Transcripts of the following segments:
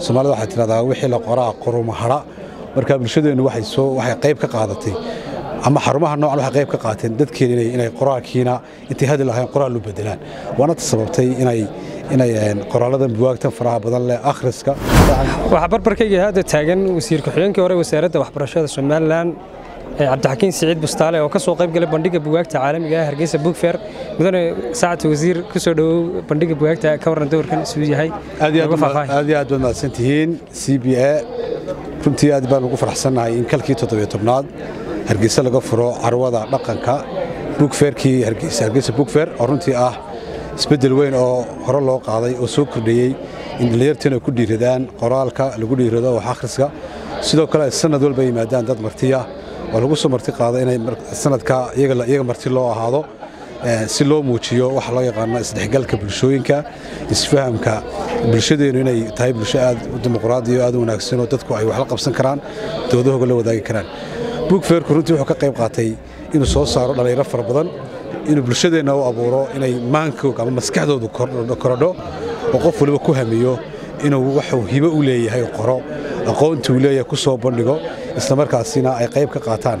soomaalida waxay tidhahdaa wixii la qoraa qoruma hadha marka bulshadeennu waxay soo waxay qayb ka qaadatay ama xarumaha noocan waxay qayb ka qaateen dadkeena inay qoraalkiina intay hadli lahayn qoraal u bedelaan waana ta sababtay inay inay qoraaladan buwaagtan faraha badan leh akhriska waxaa barbarkayga hadda taagan wasiir ku-xigeenkii hore wasaaradda waxbarashada somalilan cabdixakiin siciid bustaale oo ka soo qayb galay bandhiga bugaagta caalamiga ah hargeysa bookfair mudane saacadta wasiir ku soo dhowow bandhiga bugaagta ka warran dowrkan siduu yahay aad iyo aad baad mahadsan tihiin c b a runtii aad baan ugu faraxsannahay in kalkii toddobiyo tobnaad hargeysa laga furo carwada dhaqanka buugfeerkii hargeysa buugfeer oo runtii ah isbeddel weyn oo hore loo qaaday oo soo kordhiyey in dhallinyartiina ku dhiiradaan qoraalka lagu dhiirado wax akhriska sidoo kale sanad walba yimaadaan dad martiya oo lagu soo marti qaado inay sanadka iyaga marti loo ahaado si loo muujiyo waxa loo yaqaano isdhexgalka bulshooyinka isfahamka bulshadeennu inay tahay bulsho aad u dimuqraadiyo aad u wanaagsan oo dadku ay wax la qabsan karaan doodahooga la wadaagi karaan buugfeerku runtii wuxuu ka qayb qaatay inuu soo saaro dhallinyaro fara badan inuu bulshadeenna u abuuro inay maankooga ama maskaxdoodu korodho oo qof waliba ku hamiyo inuu waxuu hibo u leeyahay qoro aqoonti uu leeyahay ku soo bandhigo islamarkaasina ay qayb ka qaataan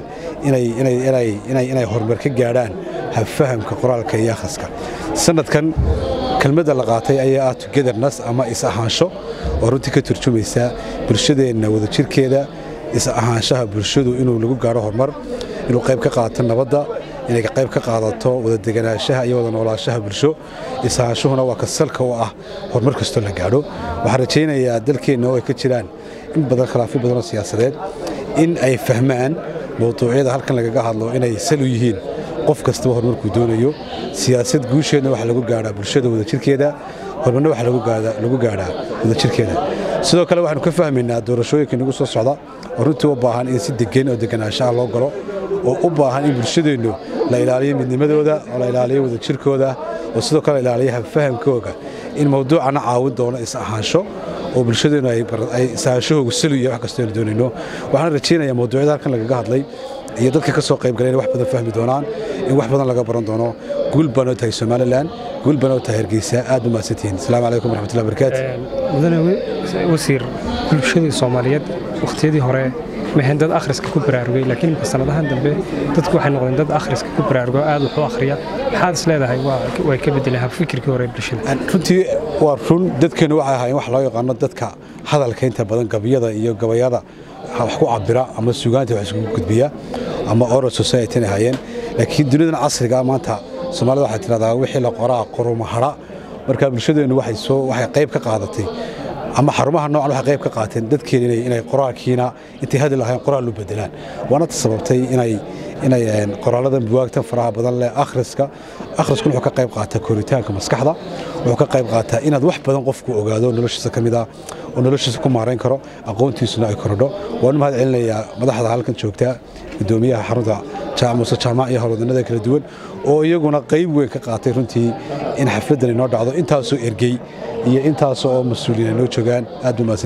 inay horumar ka gaadhaan habfahamka qoraalka iyo akhriska sanadkan kelmadda la qaatay ayaa ah togetherness ama is-ahaansho oo runtii ka turjumaysa bulshadeenna wadajirkeeda is-ahaanshaha bulshadu inuu lagu gaadho horumar inuu qayb ka qaato nabadda inay qayb ka qaadato wada deganaanshaha iyo wada noolaashaha bulsho is-ahaanshuhuna waa ka salka u ah horumar kastoo la gaadho waxaan rajaynayaa dalkeenna oo ay ka jiraan in badan khilaafyo badanoo siyaasadeed in ay fahmaan mawduucyada halkan lagaga hadlo inay sal u yihiin qof kastaba horumarkuu doonayo siyaasad guusheedna waxaa lagu gaadhaa bulshada wadajirkeeda horumarna waxaa lagu gaadhaa wadajirkeeda sidoo kale waxaanu ka fahmaynaa doorashooyinka nagu soo socda oo runtii u baahan in si degan oo deganaanshaha loo galo oo u baahan in bulshadeennu la ilaaliyo midnimadooda oo la ilaaliyo wadajirkooda oo sidoo kale la ilaaliyo habfahamkooga in mawduucana caawin doono is-ahaansho oo bulshadeennu ay is-ahaanshahoogu salu iyo wax kastoo aynu doonayno waxaan rajaynayaa mawduucyada halkan lagaga hadlay iyo dadka ka soo qayb galay in wax badan fahmi doonaan in wax badan laga baran doono guul baan oo tahay somalilan guul baan oo tahay hargeysa aad ba mahadsantihiin asalaamu calaykum waraxmatullahi barakaatu mudane wasiir bulshadii soomaaliyeed wakhtiyadii hore maxayn dad akhriska ku baraarugay laakiin imka sanadahan dambe dadku waxay noqdeen dad akhriska ku baraarugo aad wax u akhriya maxaad is leedahay way ka bedeleen habfikirkii hore bulshada runtii waa run dadkeennu waxay ahaayeen wax loo yaqaano dadka hadalka inta badan gabiyada iyo gabayada wax ku cabira ama sugaanta wax iskugu gudbiya ama oral society ay ahaayeen laakiin duniyadan casriga maanta soomaalida waxay tidhahdaa wixii la qoraa qoruma hadha marka bulshadeennu waxay soo waxay qayb ka qaadatay ama xarumaha noocan waxay qayb ka qaateen dadkeena inay qoraalkiina intay hadli lahayn qoraal u bedelaan waana ta sababtay inay inay qoraaladan buwaagtan faraha badan leh akhriska akhriskuna wuxuu ka qayb qaataa koritaanka maskaxda wuxuu ka qayb qaataa inaad wax badan qofku ogaado noloshiisa ka mid ah oo noloshiisa ku maarayn karo aqoontiisuna ay korodho waanu mahad celinayaa madaxda halkan joogta gudoomiyaha xarunta muse jaamac iyo howlwadanada kala duwan oo iyaguna qayb weyn ka qaatay runtii in xafladdan inoo dhacdo intaasoo ergey iyo intaas oo mas-uuliyiin ay noo joogaan aad ba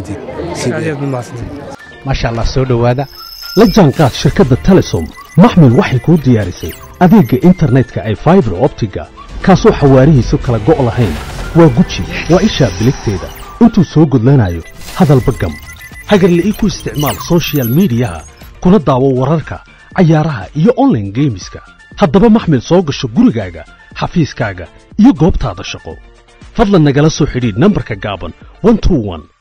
maasha allah soo dhowaada la jaanqaad shirkadda telesom maxmil waxay kuu diyaarisay adeegga internetka ay faibar optiga kaasoo xawaarihiisu kala go' lahayn waa guji waa ishaa biligteeda intuu soo gudlanayo hadalba gam hagarle ii ku isticmaal sochial midiyaha kuna daawo wararka cayaaraha iyo onlaine geemiska haddaba maxmil soo gasho gurigaaga xafiiskaaga iyo goobtaada shaqo fadlan nagala soo xidhiidh nambarka gaaban